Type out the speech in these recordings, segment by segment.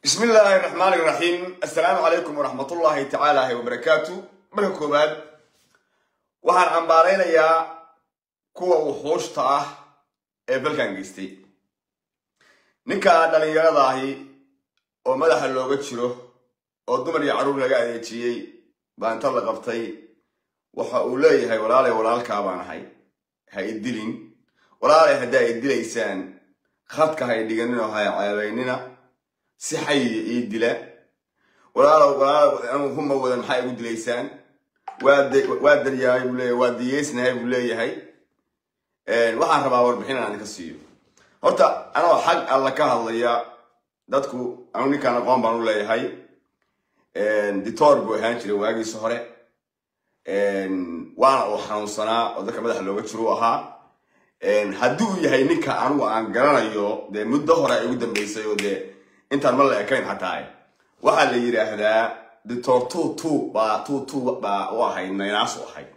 bismi illaahi raxmaan iraxiim assalaamu calaykum waraxmatullaahi tacaala wabarakaatu marka koowaad waxaan cambaaraynayaa kuwa wuxuushta ah ee balkan geystay ninka dhallinyarada ahi oo madaxa looga jiro oo dumar iyo carruur laga adeejiyey baa inta la qabtay waxa uu leeyahay walaalay walaalkaa baan ahay ha idilin walaalay haddii ay dilaysaan khadka ha idhiganin oo ha ceebaynina si xayiya ii dila walaalow walaalow huma wadan maxaa igu dilaysaan waa daryahay buu leeyahay waa diyeysnahay buu leeyahay waxaan rabaa warbixin aan idinka siiyo horta anoo xag alla ka hadlaya dadku anu ninkaan aqoon baan u leeyahay ditoor buu ahaan jiray waagiisa hore waana uu xanuunsanaa oo dadka madaxa looga jiro u ahaa haddii uu yahay ninka anigu aan garanayo dee muddo hore ay ugu dambaysay oo dee intaan ma la ekayn xataa waxaa la yidhaahdaa ditoor tu tu baa tu tu baa u ahayd naynaas u ahayd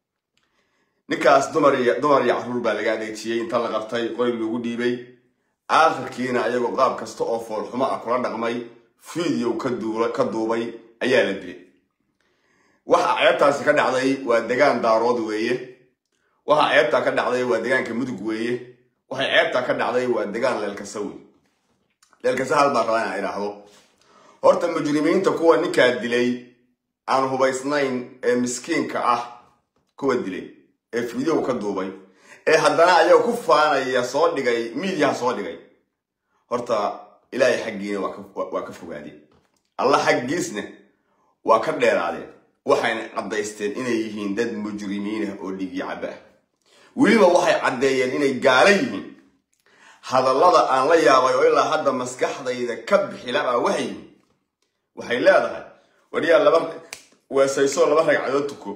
ninkaas dumar iyo dumar iyo carruur baa laga adeejiyey inta la qabtay qoy lagu dhiibay aakhirkiina ayagoo qaab kasta oo foolxumo ah kula dhaqmay fiideo ka duubay ayaa la dilay waxa ceebtaasi ka dhacday waa degaan daarood weeye waxa ceebtaa ka dhacday waa degaanka mudug weeye waxay ceebtaa ka dhacday waa degaan leelkasa wey leelkasa hal baan rabaa inaan idhaahdo horta mujrimiinta kuwa ninkaa dilay aan hubaysnayn ee miskiinka ah kuwa dilay ee fideow ka duubay ee haddana ayaga ku faanaya soo dhigay miidiyaha soo dhigay horta ilaahay xaggiina waa ka fogaadeen alla xaggiisna waa ka dheeraadeen waxayna caddaysteen inay yihiin dad mujrimiinah oo dhigii cabba ah weliba waxay caddeeyeen inay gaala yihiin hadallada aan la yaabay oo ilaa hadda maskaxdayda ka bixilabaa waxay yihiin waxay leedahay wariyaa laba weesayso laba ragcadood tuko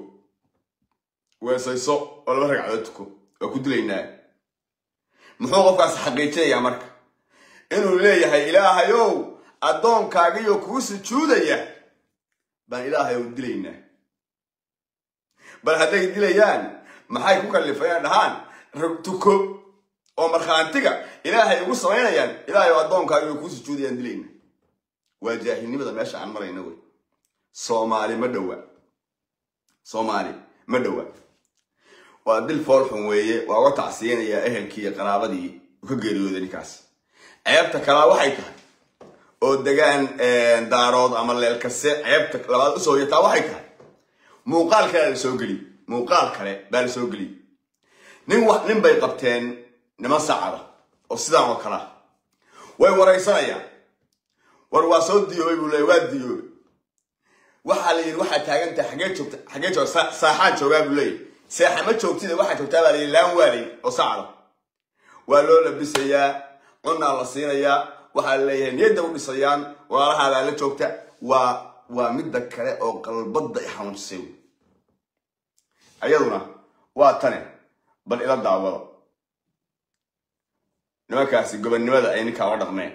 weesayso oo laba ragcadood tuko waa ku dilaynaa muxuu qofkaas xaqiijinayaa marka inuu leeyahay ilaahayow addoonkaagiyo kuu sujuudaya baan ilaahay ow dilaynaa bal hadday dilayaan maxay ku kallifayaan dhahaan tuko oo markhaantiga ilaahay ugu samaynayaan ilaahay oo addoonkaagiyo kuu sujuudayaan dilayna waa jaahilnimada meesha aan marayna wey soomaali ma dhowa soomaali ma dhowa waa dil foolxun weeye waa uga tacsiyanayaa ehelkii iyo qaraabadii ka geeriyooday ninkaas ceebta kalaa waxay tahay oo degaan daarood ama leelkase ceebta labaad usoo yataa waxay tahay muuqaal kale la soo geliy muuqaal kale baa la soo geliyey nin nin bay qabteen niman sacada oo sidaan oo kalea way waraysanayaan war waa soo diyoobay buu leeyay waa diyoobay waxaa la yidhi waxaa taagan tahay xagee joogta xagee joogta saaxaan joogaa buu leeyahy seexa ma joogtida waxaa joogtaa baa la yidhi laan waalay oo sacda waa loo labisayaa cunaa la siinayaa waxaa la leeyahay niyadda u dhisayaan walaalahaabaa la joogta waa waa midda kale oo qalbadda i xanuunsay wey ayaduna waa tane bal ila daawado nimankaasi gobonnimada ay ninkaa la dhaqmeen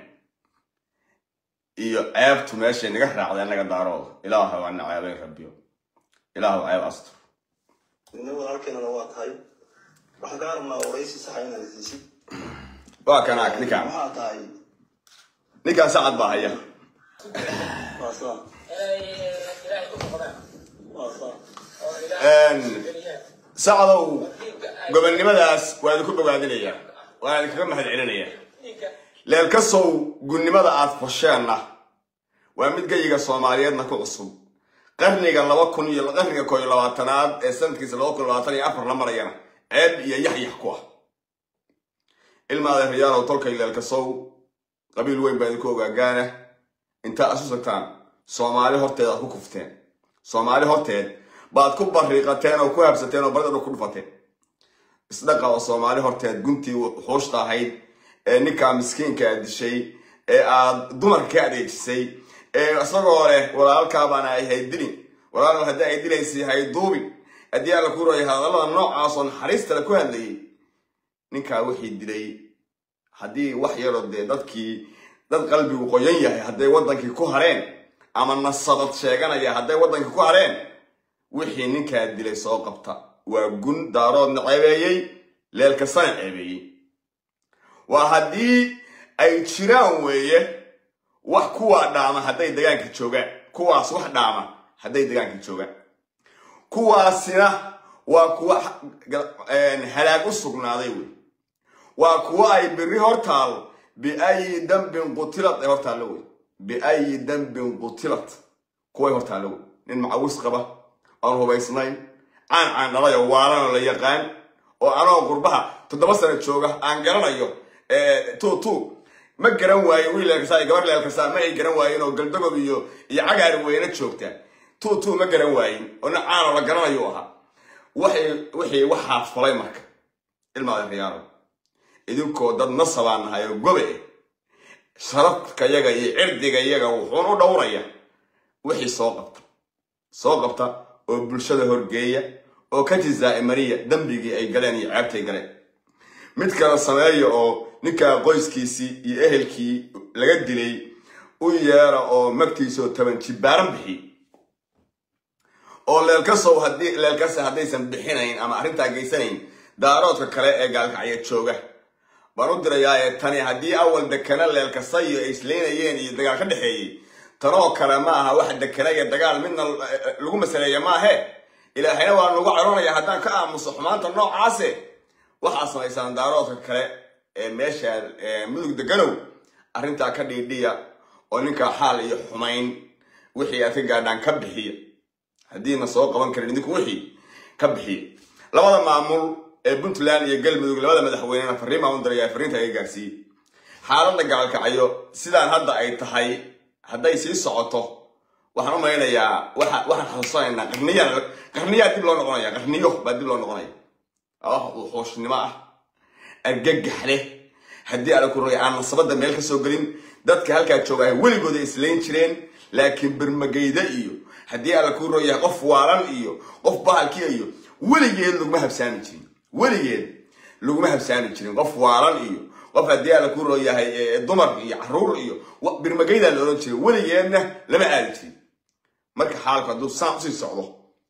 iyo ceebtu meeshay naga raacday annaga daarooda ilaahu ana ceebay rabbiyo ilaahu ceeb astur nin walaalkeenana waa tahay waxaan kaa rabnaa waraysi saxa inaad siisid waa kanaa ninkaan waxaa tahay ninkaan sacad baa haya waa saa waa saa sacdow gobonnimadaas waa idinku bogaadinayaa waan idinkaga mahad celinayaa leelkasow gunnimada aad fasheenna waa mid geyiga soomaaliyeedna ku cusub qarniga laba kun iyo qarniga koo iyo labaatanaad ee sanadkiisa laba kun labaatan iyo afar la marayana ceeb iyo yaxyax ku ah ilma adeerayaalow tolkay leelkasow qabiil weyn baa idinku ogaagaana intaa isu sagtaan soomaali horteed aad ku kufteen soomaali horteed baad ku bariiqateen oo ku habsateen oo baridadha ku dhufateen isdhaqa oo soomaali horteed guntii xuushta ahayd ee ninkaa miskiinka aad dishay ee aad dumarka ka adeejisay ee isagoo leh walaalkaa baana ay haydilin walaalow haddii ay dilaysay hayduubin haddii alla ku rooyay hadallada noocaasoo naxariistale ku hadlayay ninkaa wixii dilay haddii wax yaroo dee dadkii dad qalbigu qoyan yahay hadday waddankii ku hareen ama nasabad sheeganaya hadday waddankii ku hareen wixii ninkaa dilay soo qabta waa gun daaroodna ceebeeyey leelkasana ceebeeyey waa haddii ay jiraan weeye wax kuwaa dhaama hadday degaanka joogaan kuwaas wax dhaama hadday degaanka joogaan kuwaasina waa kuwa halaag u sugnaaday wey waa kuwa ay beri hortaal biayi dambin qutilat ay hortaallo wey biayi dambin qutilat kuway hortaallo wey nin macawis qaba aan hubaysnayn caan caan dhalayo waalanoo la yaqaan oo anoo qurbaha toddoba sano jooga aan garanayo tu tu ma garan waayo wiil leelkasaa iyo gabar leelkasaa ma ay garan waayin oo galdagob iyo iyo cagaar weyna joogtaa tu tu ma garan waayin oo nin caanoo la garanayo ahaa wixii waxaa falay marka ilmaada riyaaro idinkoo dad nasabaan nahay oo gobe eh sharafka yaga iyo cirdiga yaga wuxuun u dhowraya wixii soo qabta soo qabta oo bulshada horgeeya oo ka jizaa'imariya dembigii ay galeen iyo ceebtay galeen mid kale sameeya oo ninkaa qoyskiisii iyo ehelkii laga dilay u yeera oo magtiisoo taban jibaaran bixiy oo leelkasow haddii leelkase haddaysan bixinayn ama arrintaa geysanayn daaroodka kale ee gaalkacya jooga baan u dirayaa ee tani haddii awal dekana leelkasayo ay isleynayeen iyo dagaal ka dhexeeyey tanoo kale ma aha wax dekana iyo dagaal midna lagu masaleeya maahe ilaahayna waa nagu caroonaya haddaan ka aamuso xumaanta noocaase waxaa samaysaan daaroodka kale ee meesha mudug deganow arrintaa ka dhiidhiya oo ninkaa xaal iyo xumayn wixii aad ka gaadhaan ka bixiya haddiina soo qaban karin idinku wixii ka bixiya labada maamul ee puntland iyo galmudug labada madaxweynena fariin baan u diraya fariinta iga gaarsiiyey xaaladda gaalkacyo sidaan hadda ay tahay hadday sii socoto waxaan u malaynayaa waxaan xasuusanaynaa qarniyaa qarniyaa dib loo noqonaya qarniyo baa dib loo noqonaya wax wuxuushnimo ah argagax leh haddii ala ku rogay aan nasabadda meel ka soo gelin dadka halkaa jooga ay weligooda islayn jireen laakiin birmagayda iyo haddii alla kuu roo yahay qof waalan iyo qof bahalkiya iyo weligeed laguma habsaami jirin weligeed laguma habsaami jirin qof waalan iyo qof haddii alla kuu roo yahay dumar iyo caruur iyo birmagaydaa la odhan jiray weligeedna lama aadi jirin marka xaalku hadduu saan usii socdo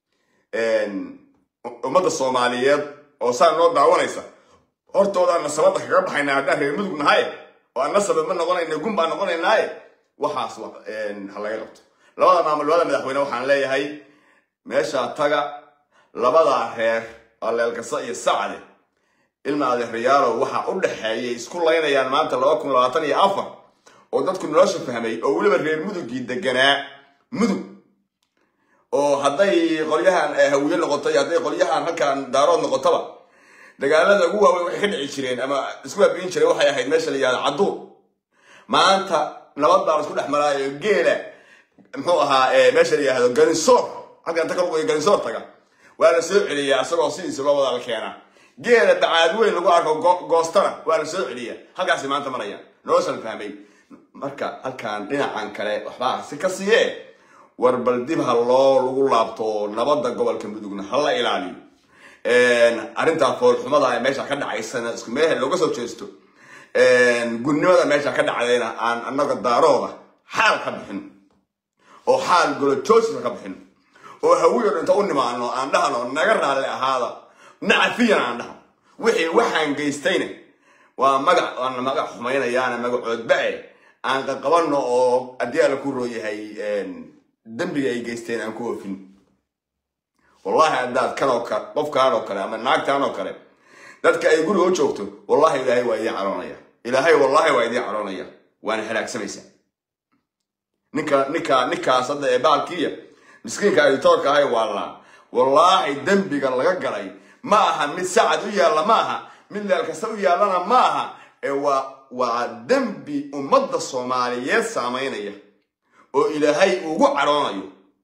ummadda soomaaliyeed oo saan noo daawanaysa hortoodaan nasabadda kaga baxaynaa haddaan reer mudug nahay oo aan nasaba ma noqonayna gun baan noqonaynaaye waxaas ha laga qabto labada maamul labada madaxweyne waxaan leeyahay meeshaa taga labadaa reer waa leelkasa iyo sacde ilma adeeryaalow waxaa u dhexeeyay isku laynayaan maanta laba kun labaatan iyo afar oo dadku nolosha fahmay oo weliba reer mudugii deganaa mudug oo hadday qolyahan hawiye noqoto iyo hadday qolyahan halkan daarood noqotaba dagaalada ugu waaweyn waxay ka dhici jireen ama isku baabiin jireen waxay ahayd meesha la yihahdo cadduur maanta nabad baa la isku dhex maraayo geela muxuu ahaa meesha la yihahdo ganisoor halkan inta ka luqayo ganisoor taga waa la soo celiyaa isagoo sidiisa loo wada la keenaa geela bacaad weyn lagu arko goostana waa la soo celiyaa halkaasi maanta marayaan noloshan fahmay marka halkan dhinacan kale waxbaa si ka siiye war bal dib ha loo lagu laabto nabadda gobolka mudugna ha la ilaaliyo arrintaa foolxumada ee meesha ka dhacaysana isku meel looga soo jeesto gunnimada meesha ka dhacdayna aan annaga daarooda xaal ka bixin oo xaal golojoosisa ka bixin oo hawiyo dhinta u nimaano aan dhahno naga raalli ahaada nacafiyan aan dhahno wixii waxaan geystayna waa magac waana magac xumaynayaana magacoodba-e aan qaqabanno oo haddii alla ku rooyahay dembiga ay geysteen aan ku oofin wallahi haddaad kanoo kale qofkaan oo kale ama naagtaan oo kale dadka ay guriga u joogto wallahi ilaahay waa idiin caroonaya ilaahay wallahi waa idiin caroonaya waana halaagsamaysaa ninka ninka ninkaas hadda ee baalkiiya miskiinka editoorka ahay waallaan wallaahi dembiga laga galay ma aha mid sacad u yaalla ma aha mid leel kasta u yaallana ma aha ee waa waa dembi ummadda soomaaliyeed saamaynaya oo ilaahay ugu caroonayo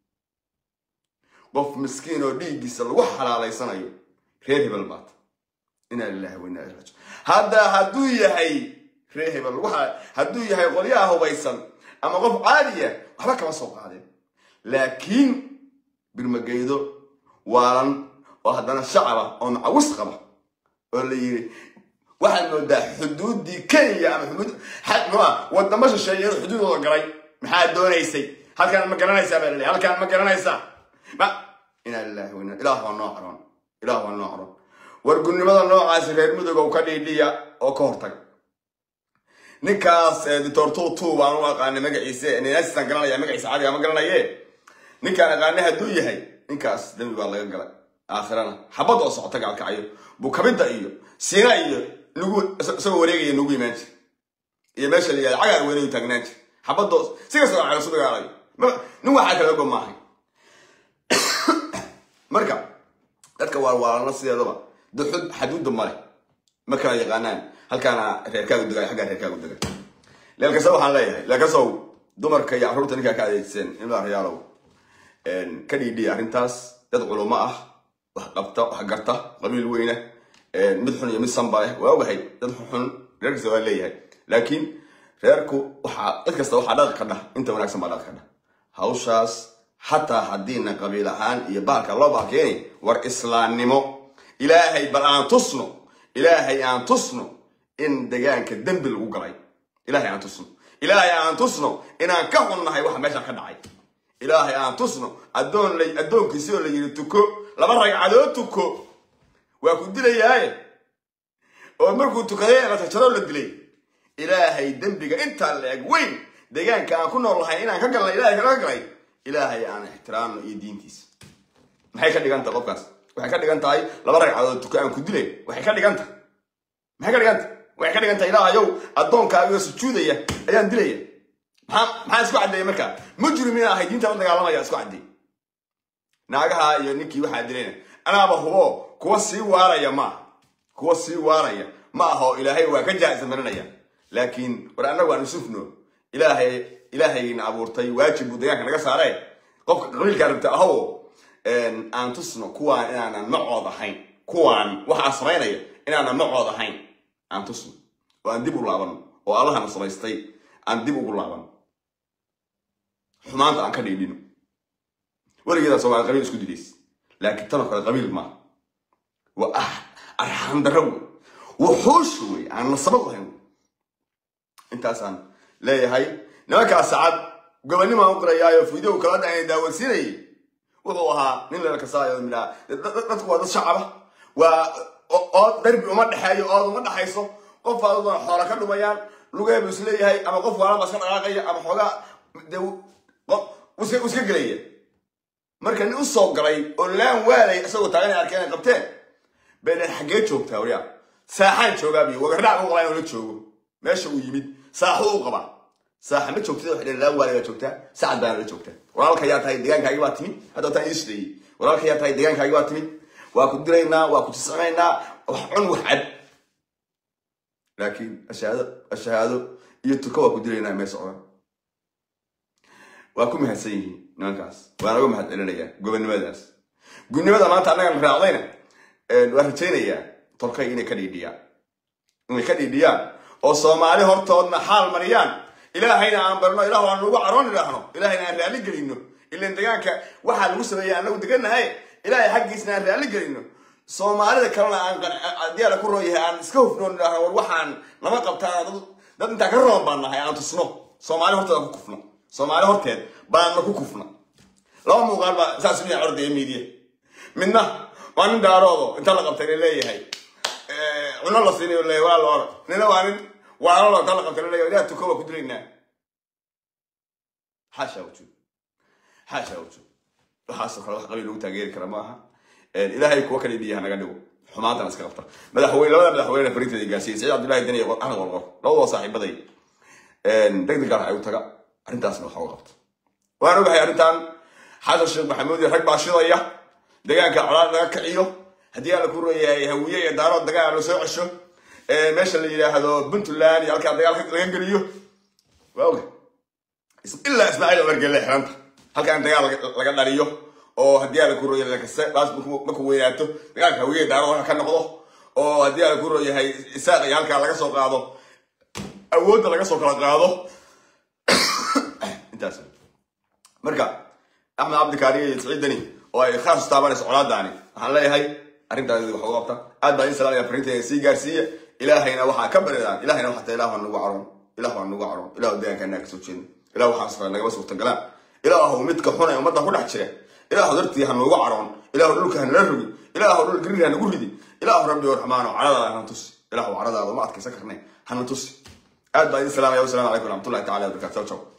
qof miskiin oo dhiiggiisa lagu xalaalaysanayo reer hebel baata inaa lilahi wa inaa ilaihi raajiun hadda hadduu yahay reer hebel waxa hadduu yahay qolyaha hubaysan ama qof caadiya waxba kama soo qaadeen laakiin birmageydo waalan oo haddana shacaba oo macawis qaba oo la yiri waxaad moodaa xuduuddii kenya ama xuduud xadmaa wadamo shisheeye inuu xuduudooda galay maxaad doonaysay halkaan ma garanaysaa baa laleeyahay halkaan ma garanaysaa ma inaa lillahi wa inaa ilaah waa noo caroon ilaah waa noo caroon war gunnimada noocaasi reer mudug oo ka dhiidhiya oo ka hortaga ninkaas doctor tutu baan u aqaanay magaciise ninasisaan garanaya magaciisa caadiga ma garanaye ninkaan aqaanay hadduu yahay ninkaas dembi baa laga galay aakhirana xabad oo socota gaalkacyo bukabidda iyo siina iyo nugu isagoo wareegaya nugu imaan jir iyo meesha la yihahda cagaar weynayu taagnaan jir xabadoo si kastoo aan calasu dagaalayo nin waxaa kala go maahay marka dadka waalwaalana sideedaba duxud xaduudda male ma kala yaqaanaan halkaana reerkaagu degay xaggaa reerkaagu degay leelkasa waxaan leeyahay leelkasow dumarka iyo carruurta ninkaa ka adeegsan imla rayaalow ka dhiidhiya arrintaas dad culumo ah wax qabta wax garta qabiil weyna mid xun iyo mid sanba leh waa ogahay dad xun reer kasta waa leeyahay laakiin reerku waxaa cid kasta waxaa dhaqi ka dhah inta wanaagsan baa dhaqi ka dhah hawshaas xataa haddiina qabiil ahaan iyo baalka loo baalkeeni war islaamnimo ilaahay bal aan tusno ilaahay aan tusno in degaanka dembi lagu galay ilaahay aan tusno ilaahay aan tusno inaan ka xunnahay waxa meesha ka dhacay ilaahay aan tusno addoon la addoonkiisi oo la yidhi tuko laba ragcadood tuko waa ku dilayaaye oo markuu tukaday la jarjaroo la dilay ilaahay dembiga intaa la eg weyn deegaanka aan ku nool lahay inaan ka galnay ilaahay kaga galay ilaahay aan ixtiraamno iyo diintiisa maxay ka dhigan tahay qofkaas waxay ka dhigan tahay laba ragcadood tuko aan ku dilay waxay ka dhigan tahay maxay ka dhigan tahay waxay ka dhigan tahay ilaahayow addoonkaaga sujuudaya ayaan dilaya maxaa maxaa isku caddeeyay markaa mujrimiin ahay diinta la dagaalamaya isku caddeey naagaha iyo ninkii waxaa dilayna anaaba hubo kuwa sii waaraya ma aha kuwa sii waaraya ma aha oo ilaahay waa ka jaa'isa marinaya laakiin war annagu aan isufno ilaahay ilaahayna abuurtay waajib buu deegaanka naga saare qofka qabiilkaa rabta ahow aan tusno kuwaan inaanan macood ahayn kuwaan waxaa samaynaya inaanan macood ahayn aan tusno oo aan dib u laabano oo allahana samaystay aan dib ugu laabano xumaanta aan ka dhiidhino weligeedaa soomaali qabiil isku dilays laakiin tanoo kale qabiil maaha waa ah arxaan darro wey wuxuusha wey aan nasabad lahayn intaasaan leeyahay nimankaas sacad gobanimaan u qirayaayo video kala dhacay daawansiinayay wuxuu ahaa nin lala kasaayo midhaa dadku waa dad shacaba waa ood darbi uma dhexeeyo ood uma dhexayso qof aaduna xoola ka dhumayaan lugeebu is leeyahay ama qof waalaba iska dhaqaaqaya ama xoogaa de iska iska gelaya marka nin u soo galay oo laan waalay isagoo taagan ay arkeen ay qabteen baynan xaggee joogtaa waryaa saaxaan joogaabiyo wagardhac u qalaa inuu la joogo meesha uu yimid saaxu u qabaa saaxa ma joogtida waxay dhaheen laan waalay baa joogtaa sacad baana la joogtaa walaalka yaa tahay deegaankaagi baa timid hadda wataan idin shideeyey walaalka yaa tahay deegaankaagi baa timid waa ku dilaynaa waa ku jiscinaynaa wax cun wax cad laakiin ashahaado ashahaado iyo tuko waa ku dilaynaa mee socdaan waa ku mahadsan yihiin nimankaas waana uga mahad celinayaa gobonnimadaas gudnimada maanta annagan raacdayna waan rajaynayaa tolkay inay ka dhiidhiyaan inay ka dhiidhiyaan oo soomaali hortoodna xaal mariyaan ilaahayna aan barno ilahu aan nagu caroon idhaahno ilaahayna aan raalli gelino ilan degaanka waxaa lagu sameeya anagu degannahay ilaahay xaggiisna aan raalli gelino soomaalida kalena aan haddii ala ku roon yahay aan iska hufnoon idhaahno war waxaan lama qabtaan dad dad intaan ka roon baan nahay aan tusno soomaali horteed aan ku kufno soomaali horteed baanna ku kufno laba muuqaal baa saas miya cordaya miidiya midna waa nin daaroodo inta la qabtay la leeyahay cuno la siinayo leeyahay waa la orod nina waa nin waalalo inta la qabtay la leeyahay ilaah tuko waa ku dilaynaa xaasha wujud xaasha wujud waxaasoo kale wax qabiil lagu taageeri kara ma aha ilaahay kuwa kale dhiyaha naga dhigo xumaantana iska qabta madaxweyne labada madaxweyne farinteeda gaarsiiyey saciid cabdullaahi deni iyo axmed qorqor labadoo saaxiibaday deg deg gaar ay u taga arrintaasna waxa u qabta waan ogahay arrintan xasan sheekh maxamuud iyo rag baa shidaya deegaanka colaad laga kiciyo haddii aan la ku royahay hawiye iyo daarood dagaal la soo cesho meesha la yidhaahdo puntland iyo halkaa dagaal laga geliyo waa oga ilaa ismaaciil omergelle xiranta halkaan dagaal laga dhaliyo oo haddii aan la ku royahay lakase baas markuu weynaato dagaalka hawiye daarood ka noqdo oo haddii aan la ku royahay isaaq iyo halkaa laga soo qaado awoodda laga soo kala qaado intaas marka axmed cabdikaariyo iyo siciid deni oo ay khaas taabanayso colaadaani waxaan leeyahay arrintaasi wax uga qabta aad baan in salaamaya farinteeda sii gaarsiiya ilaahayna waxaa ka baridaan ilahayna waxaa taa ilah waa nagu caroon ilah waa nagu caroon ilah deegaankaanaa kasoo jeedno ilah waxaa safra nagama suurtagalaan ilaahu midka xun ee ummadda ku dhex jira ilaahu dartii ha noogu caroon ilaahu dhulka ha nala rogi ilaahu dhul gariir ha nagu ridi ilaahu rabbi oo raxmaano caradaada hana tusi ilaahu caradaada uma adkaysan karne hana tusi aad baa idin salaamaya wasalaamu calaykum waraxmatullahi tacala wabarakatu ciao ciao